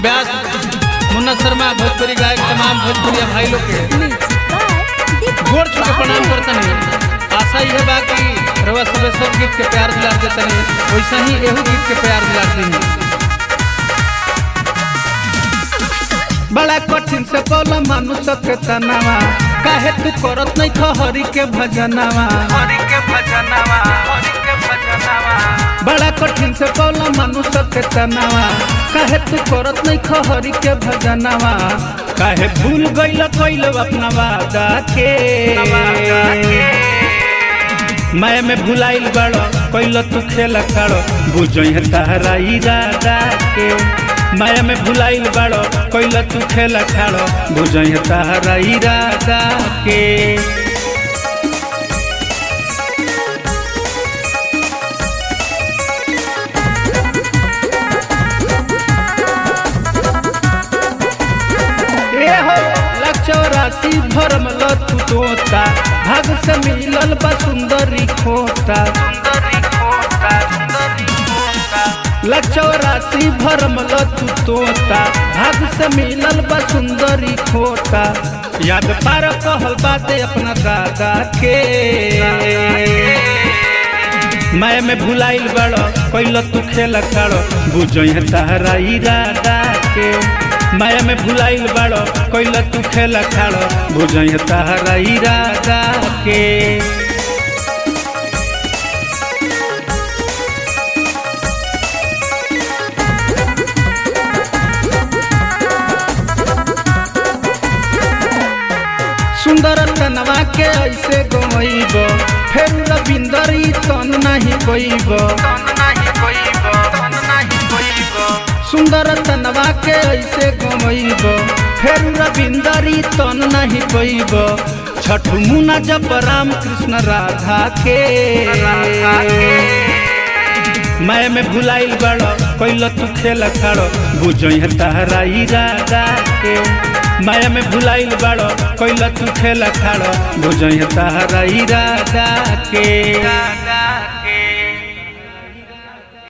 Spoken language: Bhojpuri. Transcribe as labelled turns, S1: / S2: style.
S1: व्यास मुन्ना शर्मा भोजपुरी गायक तमाम भोजपुरिया भाई लोग के गोड़ छू के प्रणाम करते हैं आशा यह बा कि रवा सब सब गीत के प्यार दिला देते हैं वैसे ही एहू गीत के प्यार दिला देंगे बड़ा कठिन से बोला मनुष्य के तनावा काहे तू करत नहीं खहरी के भजनवा
S2: हरि के भजनवा हरि के भजनवा
S1: बड़ा कठिन से बोला मनुष्य के तनावा काहे तू करत नहीं खहरी के भजनवा काहे भूल गइल कइल अपना वादा के मैं में भुलाइल बड़ो कइल तू खेल खड़ो बुझई तारा इरादा के माया में भुलाइल बड़ो कइल तू खेल खड़ो बुझई तारा इरादा के ए हो लक्षरासी भरम लतु तोता भाग से मिलल बा सुंदरी खोता
S2: सुंदरी खोता सुंदरी खोता
S1: लक्षरासी भरम लतु तोता भाग से मिलल बा सुंदरी खोता याद पार कहल बाते अपना दादा के मैं में भुलाइल बड़ो कैल तू खेल खड़ो बुझई तारा इरादा के माया में भुलाइल बड़ो कैल तू खेल खड़ो बुझई तारा इरादा के सुंदर तनवा के ऐसे गइब फेर रविंदरी तन नहीं गइब
S2: तन नाही कोइबो तन नाही कोइबो
S1: सुंदर तनवा के ऐसे गइब फेर रविंदरी तन नहीं गइब छठ मुना जब राम कृष्ण राधा के
S2: राधा के
S1: मैं में भुलाइल बड़ो कैल तू खेल खड़ो बुझई तारा इरादा के माया में भुलाइल बड़ो कैल तू खेल खड़ो बुझई तारा इरादा के
S2: दादा